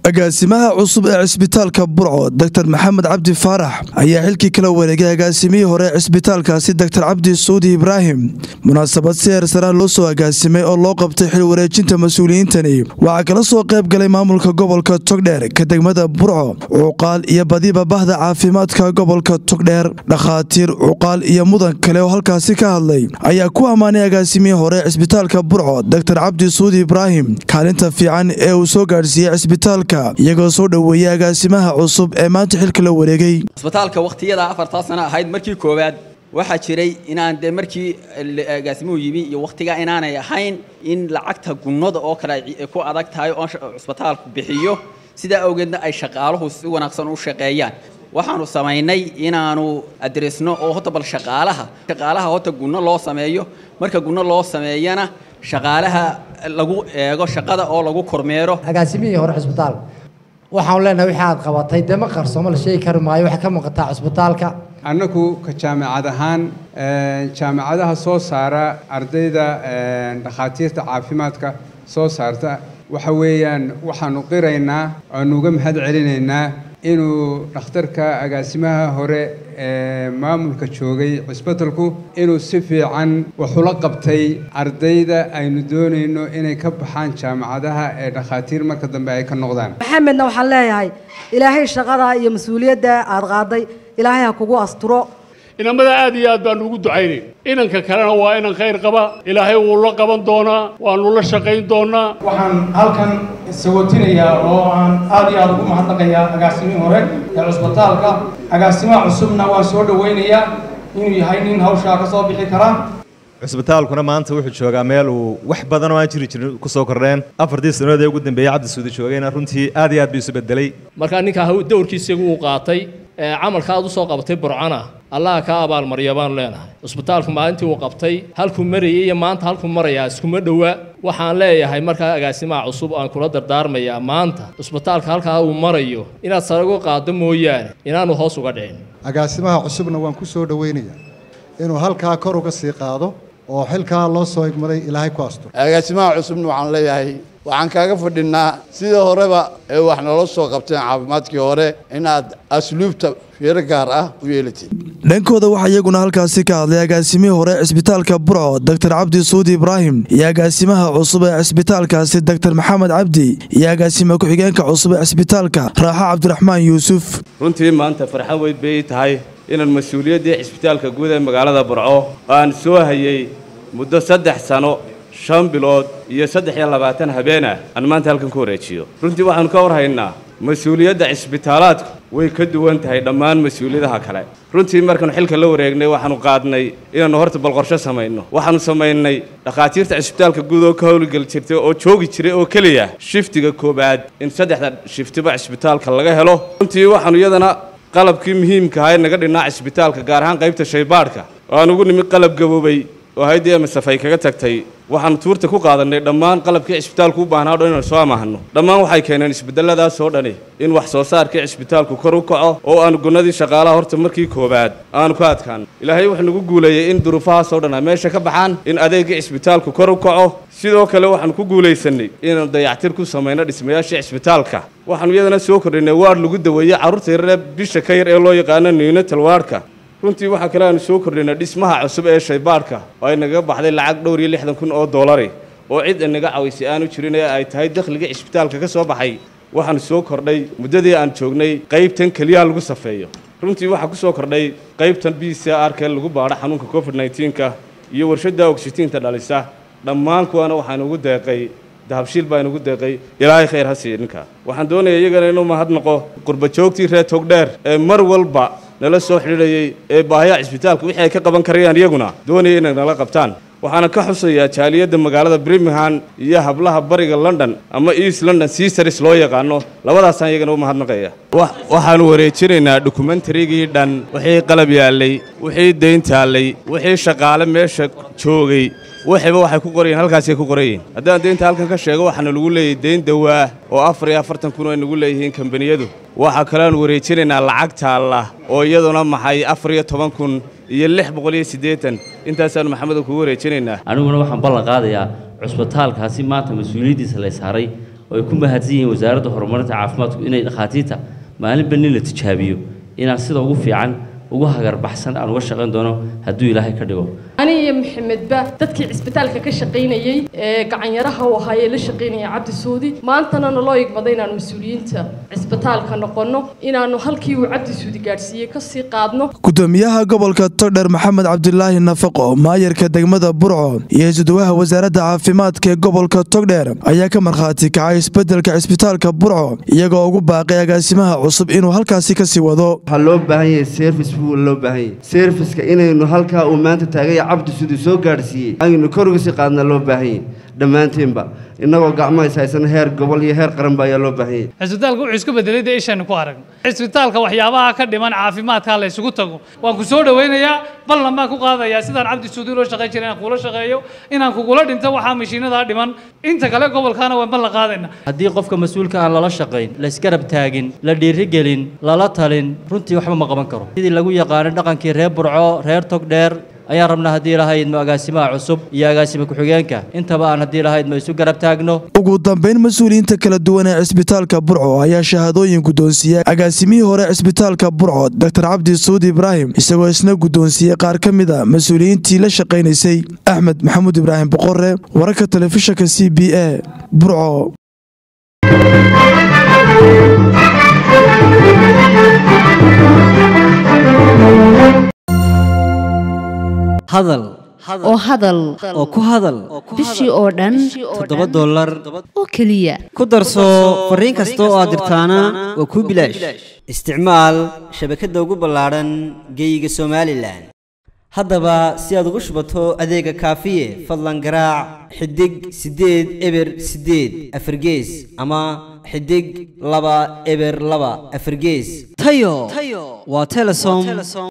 agaasimaha cusub ee cisbitaalka burco doktor maxamed cabdi faarax ayaa xilkii kala wareegay agaasimihii hore ee cisbitaalkaasi doktor cabdi suudi ibraahim munaasabad si heersaraa loo soo agaasimay oo loo qabtay xil wareejinta mas-uuliyiintani waxaa kala soo qayb galay maamulka gobolka togdheer ka degmada burco cuqaal iyo badiba bahda caafimaadka gobolka togdheer dhakhaatiir cuqaal iyo mudan kale oo halkaasi ka hadlay ayaa ku ammaanay agaasimihii hore ee cisbitaalka burco doktor cabdi suudi ibraahim kaalinta fiican ee uu soo gaadhsiiyey cisbitaalka iyagoo soo dhoweeyey agaasimaha cusub ee maanta xilka la wareegay cisbitaalka wakhtiyada afartaa sano ahayd markii koowaad waxaa jiray inaan dee markii agaasimuhu yimi iyo wakhtigaa inaanay ahayn in lacagta gunnada oo kale ay ku adag tahay oo cisbitaalku bixiyo sidaa awgeedna ay shaqaaluhu si wanaagsan u shaqeeyaan waxaanu samaynay inaanu adresno oo hota bal shaqaalaha shaqaalaha hota gunno loo sameeyo marka gunno loo sameeyana shaqaalaha lagu eego shaqada oo lagu kormeero agaasimihii hore cisbitaalka waxaan leenahay wixii aad qabatay dee ma qarsoomo la sheegi kari maayo waxay ka muuqataa cisbitaalka annagu ka jaamacad ahaan jaamacadaha soo saara ardayda dhakhaatiirta caafimaadka soo saarta waxa weeyaan waxaanu qiraynaa waanu uga mahad celinaynaa inuu dhakhtarka agaasimaha hore ee maamulka joogay cisbitalku inuu si fiican waxula qabtay ardayda aynu doonayno inay ka baxaan jaamacadaha ee dhakhaatiir marka dambe ay ka noqdaan maxamedna waxaan leeyahay ilaahay shaqada iyo mas-uuliyadda aada qaaday ilaahay ha kugu asturo inamada aad iyo aad baanu ugu ducaynayn inanka kalena waa inan khayr qaba ilaahay wuu la qaban doonaa waanu la shaqayn doonaa waxaan halkan sagootinayaa oo aan aad iyo aad ugu mahadnaqayaa agaasimihii hore ee cusbitaalka agaasimaha cusubna waan soo dhowaynayaa inuu yahay nin hawshaa ka soo bixi kara cusbitaalkuna maanta wuxuu joogaa meel uu wax badan oo aan jiri jirin ku soo kordheen afartii sannadood ee ugu dambeeyey cabdi suudi joogayna runtii aad iyo aad buu isu bedelay markaa ninkaa dowrkiisigu uu qaatay camalka aad u soo qabatay burcana allaha kaa abaalmarya baanu leenahay cusbitaalku maalintii uu qabtay halkuu marayay iyo maanta halkuu marayaa iskuma dhowa waxaan leeyahay markaa agaasimaha cusub aan kula dardaarmayaa maanta cusbitaalka halkaa uu marayo inaad sare uga qaaddo mooyaane inaanu hoos uga dhicin agaasimaha cusubna waan ku soo dhowaynayaa inuu halkaa kor uga sii qaado oo xilkaa loo soo igmaday ilaahay ku asto agaasimaha cusubna waxaan leeyahay waxaan kaaga fadhinaa sidii horeba ee wax noola soo qabteen caafimaadkii hore inaad asluubta fiiro gaar ah u yeelatid dhankooda waxaa iyaguna halkaasi ka hadlay agaasimihii hore cisbitaalka burco doktor cabdi suudi ibraahim iyo agaasimaha cusub ee cisbitaalkaasi doktor maxamed cabdi iyo agaasima ku-xigeenka cusub ee cisbitaalka raaxo cabdiraxmaan yuusuf runtii maanta farxad weyn bay tahay inaan mas-uuliyaddii cisbitaalka guud ee magaalada burco aan soo hayay muddo saddex sano shan bilood iyo saddex iyo labaatan habeen ah aan maanta halkan ku wareejiyo runtii waxaanu ka warhaynaa mas-uuliyadda cisbitaalaadku way ka duwan tahay dhammaan mas-uuliyadaha kale runtii markaanu xilka la wareegnay waxaanu qaadnay inaannu horta bal qorsho samayno waxaanu samaynay dhakhaatiirta cisbitaalka guud oo ka howlgel jirtay oo joogi jiray oo keliya shiftiga koowaad in saddexda shiftiba cisbitaalka laga helo runtii waxaanu iyadana qalabkii muhiimka ahaa ee naga dhinnaa cisbitaalka gaar ahaan qaybta shaybaadhka oo aan ugu nimid qalab gaboobay oo haydii emasaf ay kaga tagtay waxaanu tuurta ku qaadannay dhammaan qalabkii cisbitaalku u baahnaa o dhan inaan soo amaahno dhammaan waxay keeneen isbedeladaas oo dhani in wax soo saarkii cisbitaalku kor u kaco oo aanu gunnadii shaqaalaha horta markii koowaad aanu ka adkaan ilaahay wuxuu nagu guuleeyey in duruufahaas oo dhan a meesha ka baxaan in adeegii cisbitaalku kor u kaco sidoo kale waxaanu ku guulaysanay inaanu dayactir ku samayno dhismayaashii cisbitaalka waxaanu iyadana soo kordhinay waadh lagu daweeyey carruurta yarare bisha ka yar ee loo yaqaano neonatal waadhka runtii waxaa kale aanu soo kordhinay dhismaha cusub ee shaybaadhka oo ay nagaga baxday lacag dhowr iyo lixdan kun oo doolari oo cid inaga cawaysay aanu jirin ee ay tahay dakhligii cisbitaalka ka soo baxay waxaanu soo kordhay muddadii aan joognay qaybtan keliyaha lagu safeeyo runtii waxaa ku soo kordhay qaybtan b c r k lagu baadho xanuunka covid nneteen-ka iyo warshadda ogsitiinta dhalisa dhammaan kuwaana waxaan ugu deeqay dahabshiil baa inugu deeqay ilaahay khayr ha siiya ninka waxaan doonaya iyagana inuu mahadnaqo qurbajoogtii reer togdheer ee mar walba nala soo xidhiidhayay ee baahiyaha cisbitaalka wixii ay ka qaban karayaan iyaguna doonaya inay nala qabtaan waxaana ka xusayaa jaaliyadda magaalada birmingham iyo hablaha bariga london ama east london seasaris loo yaqaano labadaasaan iyagana u mahadnaqaya waxaanu wareejinaynaa dokumentarigii dhan wixii qalab yaallay wixii dayn taallay wixii shaqaale meesha joogay wixiiba waxay ku qorayeen halkaasay ku qorayiin haddaan deynta halkan ka sheego waxaana lagu leeyahay deyn dawaa oo afar iyo afartan kun ay nagu leeyihiin kambaniyadu waxaa kaleanu wareejinaynaa lacag taalla oo iyaduna maxay afar iyo toban kun iyo lix boqol iyo siddeetan intaasaanu maxamedo kugu wareejinaynaa aniguna waxaan ballan qaadayaa cusbitaalkaasi maanta mas-uuliyaddiisa la saaray oo ay ku mahadsan yihiin wasaaradda horumarinta caafimaadku inay dhakhaatiirta maalinba nin la tijaabiyo inaan sida ugu fiican ugu hagarbaxsan aan uga shaqayn doono hadduu ilaahay ka dhigo ani iyo maxamedba dadkii cisbitaalka ka shaqaynayey ee gacanyaraha u ahaa ee la shaqaynaya cabdi suudi maantana naloo igmaday inaanu mas-uuliyiinta cisbitaalka noqonno inaanu halkii uu cabdi suudi gaadhsiiyey kasii qaadno gudoomiyaha gobolka togdher maxamed cabdilaahi nafaqo maayarka degmada burco iyo isuduwaha wasaaradda caafimaadka ee gobolka togdheer ayaa ka markhaati kacay isbedelka cisbitaalka burco iyagoo ugu baaqay agaasimaha cusub inuu halkaasi kasii wado waxaa loo baahan yahay service buu loo baahan yahay serviceka inaynu halkaa uu maanta taagaya cabdi siduu soo gaadhsiiyey aynu kor uga sii qaadna loo baahan yahay dhammaanteenba innagoo gacmo is haysan heer gobol iyo heer qaranba ayaa loo baahan yahay cisbitaalka wuxuu isku bedelay dee ishaynu ku aragno cisbitaalka waxyaabaha ka dhiman caafimaadka la isugu tago waan ku soo dhawaynayaa ballan baan ku qaadayaa sidaan cabdi suudi loo shaqayn jiray inaan kugula shaqeeyo inaan kugula dhinto waxaa mashiinadaa dhiman inta kale gobolkaana waan ballan qaadayna haddii qofka mas-uulka aan lala shaqayn la isgarab taagin la dhiirigelin lala talin runtii waxba ma qaban karo sidii lagu yaqaanay dhaqankii reer burco reer togdheer ayaan rabnaa haddii lahaydmo agaasimaha cusub iyo agaasima ku-xigeenka intaba aan haddii lahaydmo isu garab taagno ugu dambayn mas-uuliyiinta kala duwan ee cisbitaalka burco ayaa shahaadooyin guddoonsiiyey agaasimihii hore cisbitaalka burco doctor cabdi suud ibraahim isagoo isna guddoonsiiyey qaar ka mid a mas-uuliyiintii la shaqaynaysay axmed maxamuud ibraahim boqore wararka telefishinka c b a burco hadal oo hadal oo ku hadal bishii oo dhan toddoba dollar oo keliya ku darso fariin kasta oo aad dirtaana waa kuu bilaash isticmaal shabakadda ugu ballaadhan geeyiga somalilan haddaba si aad ugu shubato adeega kaafiye fadlan garaac xidig siddeed eber siddeed afargees ama xidig laba eber laba afargees tayo waa telesom